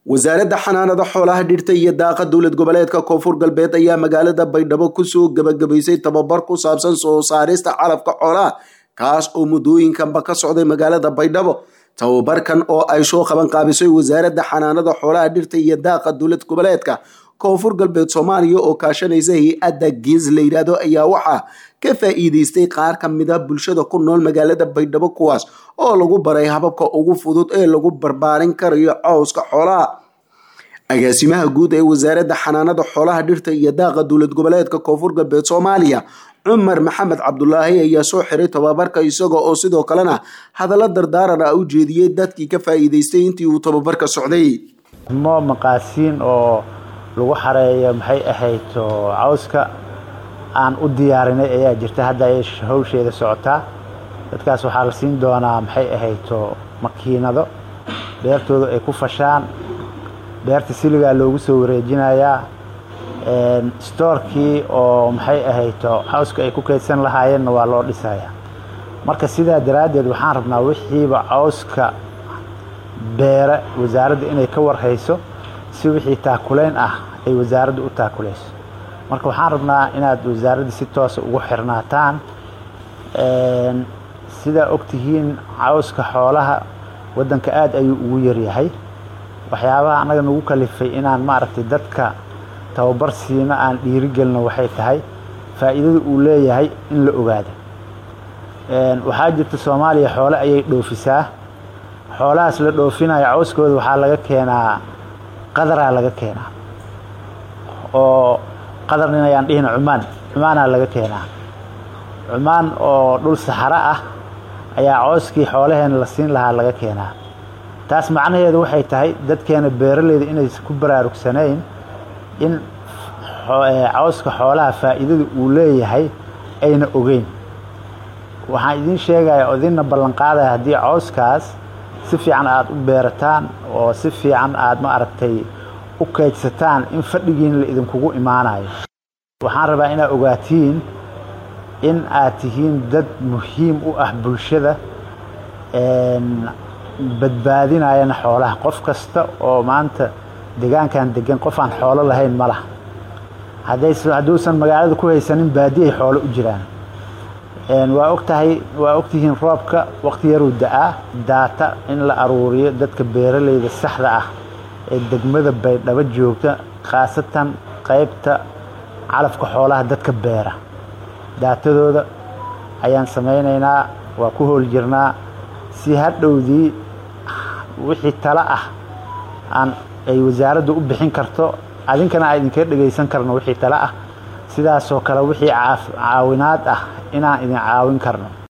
wasaaradda xanaanada xoolaha dhirta iyo daaqa dowlad goboleedka koonfur galbeed ayaa magaalada baydhabo kusoo gebagabaysay tababar ku saabsan soo saarista calafka xoolaha kaas oo muddooyinkanba ka socday magaalada baydhabo tababarkan oo ay soo qaban qaabisay wasaaradda xanaanada xoolaha dhirta iyo daaqa dowlad goboleedka koonfur galbeed soomaaliya oo kaashanaysa hay-adda gees la yidhaahdo ayaa waxaa ka faa-iideystay qaar ka mid a bulshada ku nool magaalada baydhabo kuwaas oo lagu baray hababka ugu fudud ee lagu barbaarin karayo cowska xoolaha agaasimaha guud ee wasaaradda xanaanada xoolaha dhirta iyo daaqa dowlad goboleedka koonfur galbeed soomaaliya cumar maxamed cabdulaahi ayaa soo xiray tababarka isaga oo sidoo kalena hadallo dardaaran ah u jeediyey dadkii ka faa-iideystay intii uu tababarka socday mo maqaasiin oo lagu xareeyo maxay ahayd cawska aan u diyaarinay ayaa jirta hadda ay hawsheeda socotaa dadkaas waxaa la siin doonaa maxay ahayd makiinado beertooda ay ku fashaan beerta siligaa loogu soo wareejinayaa stoorkii oo maxay ahayd cawska ay ku keydsan lahaayeenna waa loo dhisayaa marka sidaa daraaddeed waxaan rabnaa wixiiba cawska beere wasaaradda inay ka warhayso si wixii taakulayn ah ay wasaaradda u taakulayso marka waxaan rabnaa inaad wasaaradda si toosa ugu xirnaataan sidaa ogtihiin cawska xoolaha waddanka aada ayuu ugu yaryahay waxyaabaha annaga nagu kalifay inaan maaragtay dadka tababar siino aan dhiirigelino waxay tahay faa'iidada uu leeyahay in la ogaado waxaa jirta soomaaliya xoole ayay dhoofisaa xoolahaas la dhoofinayo cawskooda waxaa laga keenaa qadaraa laga keenaa oo qadarnin ayaan dhihina cumaan cumaanaa laga keenaa cumaan oo dhul saxaro ah ayaa cawskii xoolaheena la siin lahaa laga keenaa taas macnaheedu waxay tahay dadkeena beeraleyda inaysan ku baraarugsanayn in cawska xoolaha faa'iidada uu leeyahay ayna ogeyn waxaan idiin sheegaya oo idinna ballanqaadaya haddii cawskaas si fiican aada u beerataan oo si fiican aada ma aragtay u kaydsataan in fadhigiin la idinkugu imaanayo waxaan rabaa inaad ogaatiin in aad tihiin dad muhiim u ah bulshada badbaadinayana xoolaha qof kasta oo maanta deegaankan degan qof aan xoolo lahayn ma laha hadduusan magaalada ku haysanin baadi ay xoolo u jiraan waa ogtahay waa ogtihiin roobka waqti yaruu da-aa daata in la aruuriyo dadka beeraleyda saxda ah ee degmada baydhabo joogta khaasatan qaybta calafka xoolaha dadka beera daatadooda ayaan samaynaynaa waa ku hool jirnaa si hadhowdii wixii talo ah aan ay wasaaraddu u bixin karto adinkana aan idinkaga dhegaysan karno wixii talo ah sidaasoo kale wixii caawinaad ah inaan idin caawin karno